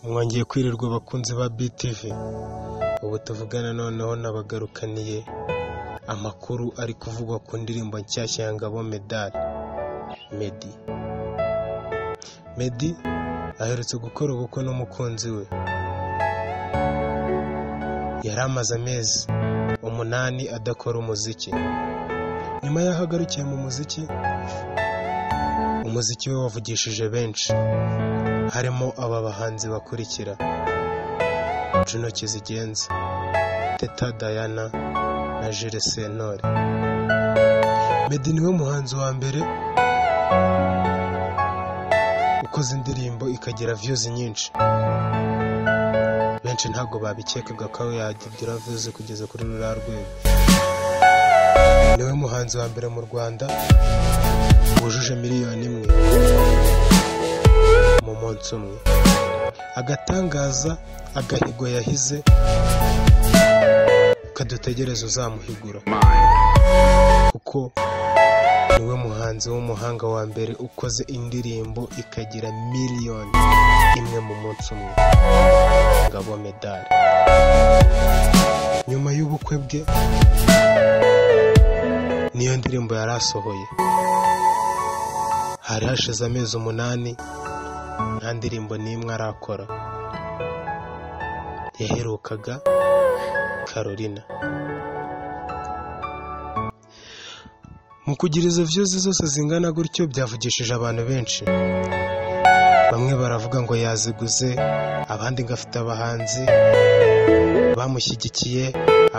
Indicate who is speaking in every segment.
Speaker 1: mwongeye kwirirwa abakunzi ba BTV ubu tuvugana noneho nabagarukaniye amakuru ari kuvugwa ku ndirimbo nshyashya ya Ngabo Medali Meddy Meddy aherutse gukora ubukwe n'umukunzi we yari amaze amezi umunani adakora umuziki nyuma y'aho agarukiye mu muziki umuziki we wavugishije benshi harimo aba bahanzi bakurikira Juno Kizigenza Teta Diana na Jules Sentore Meddy niwe muhanzi wa mbere ukoze indirimbo ikagira views nyinshi benshi ntabwo babikekaga ko yagira views kugeza kuri ruriya rwego niwe muhanzi wa mbere mu Rwanda wujuje miliyoni imwe mu munsi umwe agatangaza agahigo yahize kadutegereza uzamuhigura kuko niwe muhanzi w'umuhanga wa mbere ukoze indirimbo ikagira miliyoni imwe mu munsi umwe ngabo medali nyuma y'ubukwe bwe niyo ndirimbo yari asohoye hari hashize amezi umunani nta ndirimbo n'imwe arakora yaherukaga Carolina mu kugira izo views zose zingana gutyo byavugishije abantu benshi bamwe baravuga ngo yaziguze abandi ngo afite abahanzi bamushyigikiye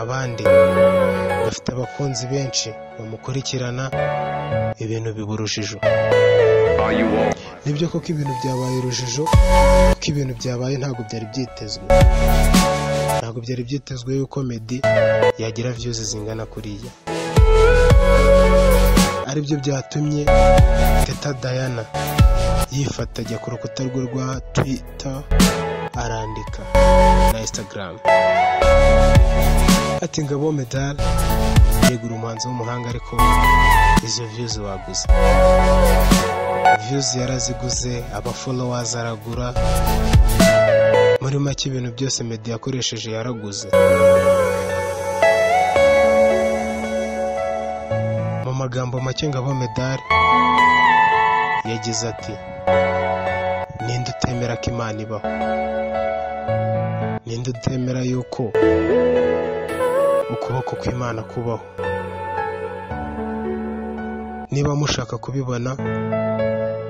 Speaker 1: abandi ngo afite abakunzi benshi bamukurikirana ibintu biba urujijo nibyo koko ibintu byabaye urujijo kuko ibintu byabaye ntabwo byari byitezwe ntabwo byari byitezwe yuko Meddy yagira views zingana kuriya aribyo byatumye Teta Diana yifata ajya ku rukuta rwe rwa Twitter arandika na Instagram ati ngabo medali yegura umuhanzi w'umuhanga ariko izo views waguze views yaraziguze aba followers aragura muri make ibintu byose Meddy yakoresheje yaraguze mu magambo make ngabo medali yagize ati ninde utemera ko imana ibaho ninde utemera yuko ukuboko kw'imana kubaho niba mushaka kubibona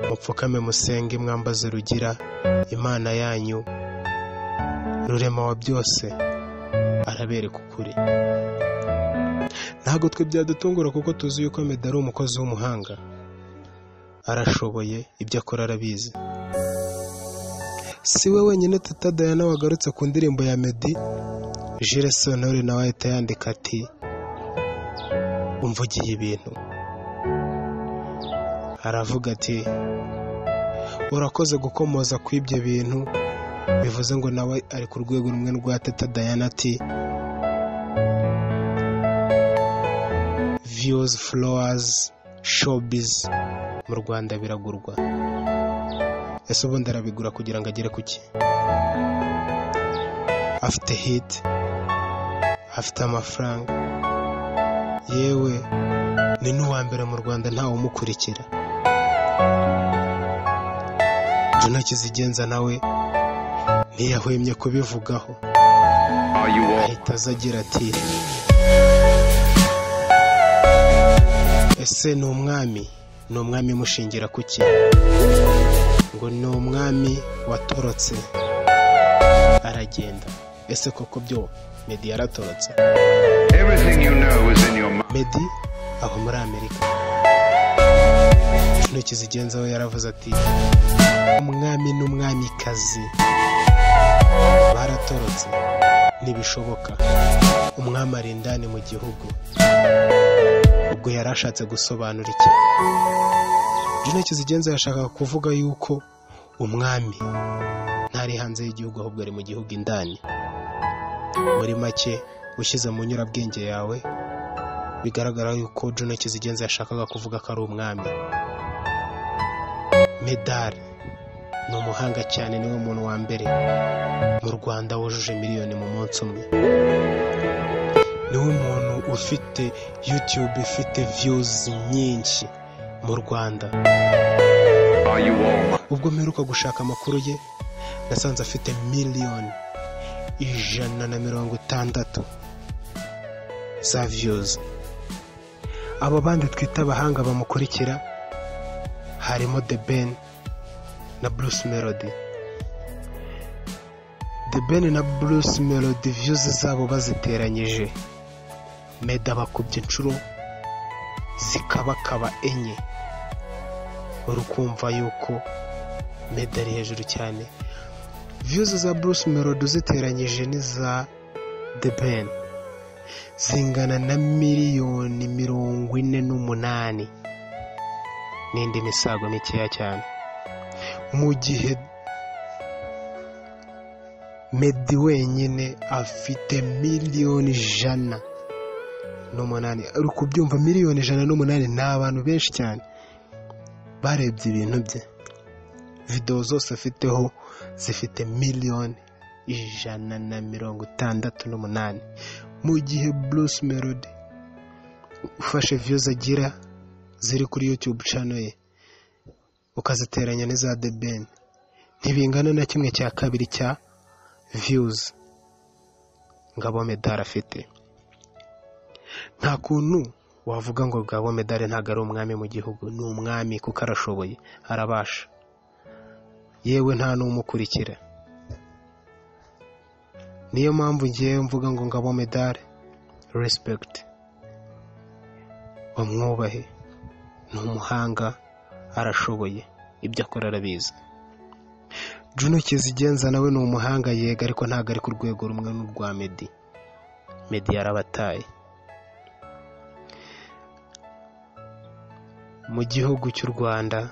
Speaker 1: mupfukame musenge mwambaze rugira imana yanyu rurema wa byose arabereka ukuri ntabwo twe byadutungura kuko tuzi yuko Meddy ari umukozi w'umuhanga arashoboye ibyo akora arabizi si we wenyine Teta Diana wagarutse ku ndirimbo ya Meddy Jules Sentore nawe ahita yandika ati umvugiye ibintu aravuga ati urakoze gukomoza ku ibyo bintu bivuze ngo nawe ari ku rwego rumwe rwa Teta Diana ati views flowers showbiz mu Rwanda biragurwa ese ubundi arabigura kugira ngo agere ku ki afite hit afite amafaranga yewe ni n'uwa mbere mu Rwanda ntawe umukurikira Juno Kizigenza nawe ntiyahwemye kubivugaho ahita aza agira ati ese ni umwami ni umwami mushingira ku ki ngo ni umwami watorotse aragenda ese koko byo Meddy yaratorotse
Speaker 2: Everything you know is in your mind.
Speaker 1: Meddy aho muri Amerika intoki zigenza we yaravuze ati umwami n'umwamikazi baratorotse ntibishoboka umwami ari indani mu gihugu ubwo yari ashatse gusobanura iki intoki zigenza yashakaga kuvuga yuko umwami ntari hanze y'igihugu ahubwo ari mu gihugu indani muri make ushyize mu nyurabwenge yawe bigaragara yuko Juno Kizigenza yashakaga kuvuga ko ari umwami medali ni umuhanga cyane niwe muntu wa mbere mu rwanda wujuje miliyoni mu munsi umwe niwe muntu ufite youtube ifite viyuzi nyinshi mu rwanda
Speaker 2: Are you warm?
Speaker 1: ubwo mperuka gushaka amakuru ye nasanze afite miliyoni ijana na mirongo itandatu za viyuzi abo bandi twita abahanga bamukurikira harimo The Ben na Bruce Melody The Ben na Bruce Melody views zabo baziteranyije meda bakubye inshuro zikabakaba enye urukumva yuko meda ari hejuru cyane views za Bruce Melody uziteranyije n'iza The Ben zingana na miliyoni mirongo ine n'umunani n'indi misago mikeya cyane mu gihe medi wenyine afite miliyoni ijana n'umunani uri kubyumva miliyoni ijana n'umunani ni abantu benshi cyane barebye ibintu bye videwo zose afiteho zifite miliyoni ijana na mirongo itandatu n'umunani mu gihe Bruce Melody ufashe views agira ziri kuri YouTube channel ye ukaziteranya n'iza The Ben ntibingana na kimwe cya kabiri cya views Ngabo Medal afite nta kuntu wavuga ngo Ngabo Medal ntabwo ari umwami mu gihugu ni umwami kuko arashoboye arabasha yewe nta n'umukurikira niyo mpamvu ngewe mvuga ngo Ngabo Medal respect bamwubahe ni umuhanga arashoboye ibyo akora arabizi Juno Kizigenza nawe ni umuhanga yega ariko ntabwo ari ku rwego rumwe n'urwa Medi Medi yarabataye mu gihugu cy'u Rwanda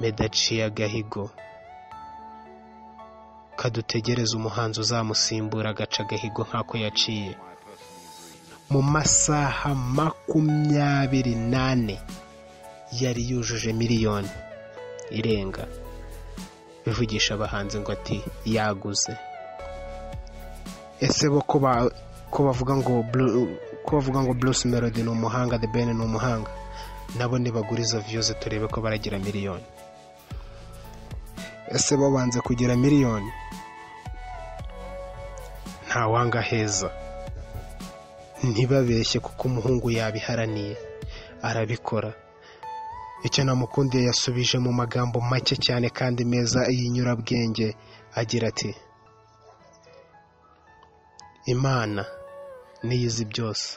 Speaker 1: Medi aciye agahigo kadutegereza umuhanzi uzamusimbura agaca agahigo nk'ako yaciye mu masaha makumyabiri n'ane yari yujuje miliyoni irenga bivugisha abahanzi ngo ati yaguze ese bo ko ba- ko bavuga ngo Bru- ko bavuga ngo Bruce Melody ni umuhanga The Ben ni umuhanga nabo nibaguriza views turebe ko baragira miliyoni ese bo banze kugira miliyoni nta wanga heza ntibabeshye kuko umuhungu yabiharaniye arabikora icyo namukundiye yasubije mu magambo make cyane kandi meza y'inyurabwenge agira ati imana niyo izi byose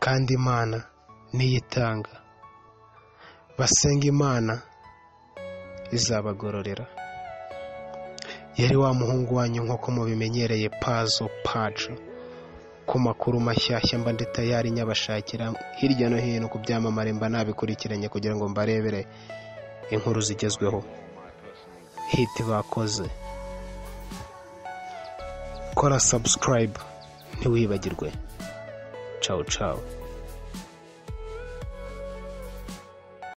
Speaker 1: kandi imana niyo itanga basenga imana izabagororera yari wa muhungu wanyu nk'uko mubimenyereye pazo pajo ku makuru mashyashya mba ndi tayari nyabashakira hirya no hino ku byamamare mba nabikurikiranye kugira ngo mbarebere inkuru zigezweho hiti bakoze kora subscribe ntiwibagirwe cawu cawu